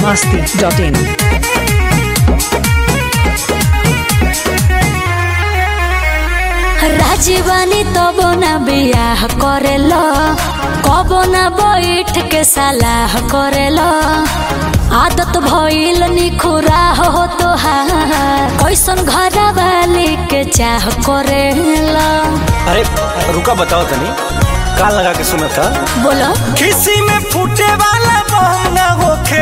masti.in. राजीवानी तब ना बियाह करेल कब ना बैठ के सलाह करेल आदत भइल निखुरा हो तोहार कैसन घर वाली के चाह करेल अरे रुका बताओ तनी कान लगा के सुना था बोलो किसी में फूटे वाला बम ना होखे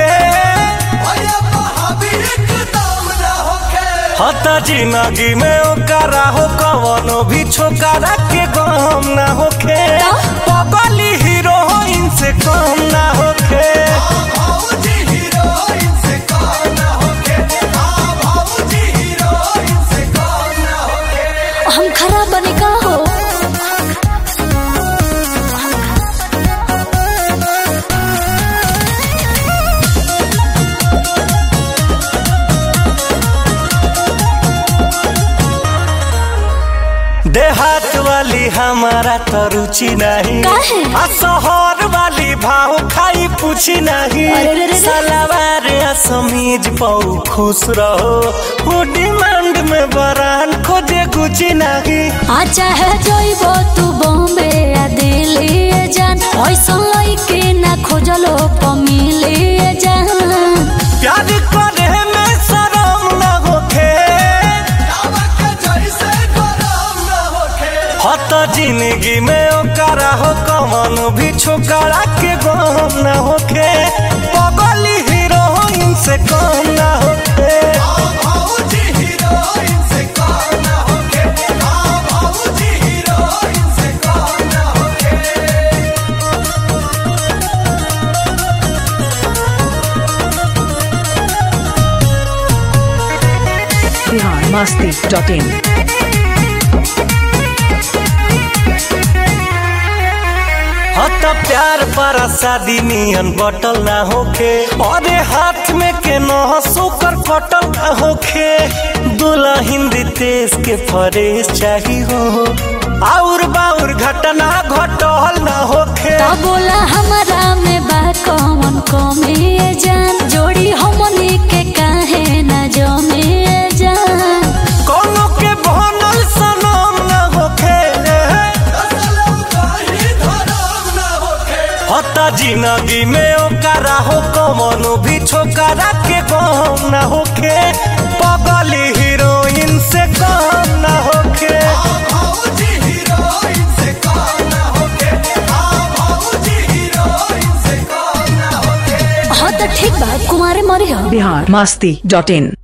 हता जिंदगी में ओकरा हो कवनो भी छोकरा के गम ना होखे पगली हीरोइन से कम ना होखे हम खराब बने का हो देहात वाली हमारा तो रुचि नहीं काहे? आ शहर वाली भाव खाई पूछी नहीं अरे रे रे रे। सलवार आ समीज पाऊ खुश रहो वो डिमांड में बरान खोजे गुची नहीं आ चाहे जइबो तू बॉम्बे या दिल्ली जान ऐसा लइके ना खोजलो पमिले जान प्यार करे में शरम न होखे हत जिंदगी में ओकरा हो कमन भी छोकरा के गम न होखे पगली हीरोइन से कम न होखे Bihar masti.in. हत प्यार पर शादी नियन बटल ना होखे अरे हाथ में के न सोकर कटल ना होखे दुल्हन तेज के फरेश चाही हो और बाउर घटना घटल ना होखे ता बोला हमारा में बा कौन कमे जान जोड़ी हमनी के काहे ना जमे जान कोनो के बनल सनम ना होखे हता जिंदगी में ओकरा हो कमनो भी छोकरा के गम ना होखे पगली हीरोइन से कम ना होखे हाँ तो ठीक बा कुमारे मरी हो Bihar masti.in.